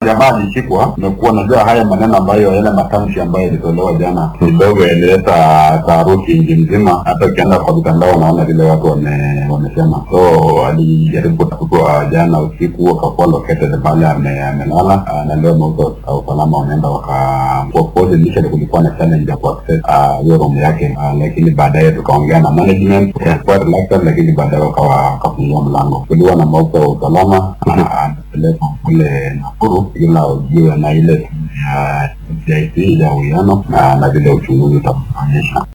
jamaa alishikwa, imekuwa najua haya maneno ambayo yale matamshi ambayo yalitolewa jana kidogo yalileta taharuki nchi mzima. Hata ukienda kwa mitandao unaona vile watu wame- wamesema. So alijaribu kutafutwa jana usiku, akakuwa located pale ame- amelala, Ah, na leo mauzo wa usalama wameenda waka of course initially kulikuwa na challenge ya kuaccess ah, hiyo room yake, Ah, lakini baadaye tukaongea na management walikuwa reluctant, lakini baadaye wakawa wakafungua mlango. Kuliwa na mauzo wa usalama ah, anapelekwa kule Nakuru ila ujue na ile timu ya CIC ya uwiano na na vile uchunguzi utaonyesha.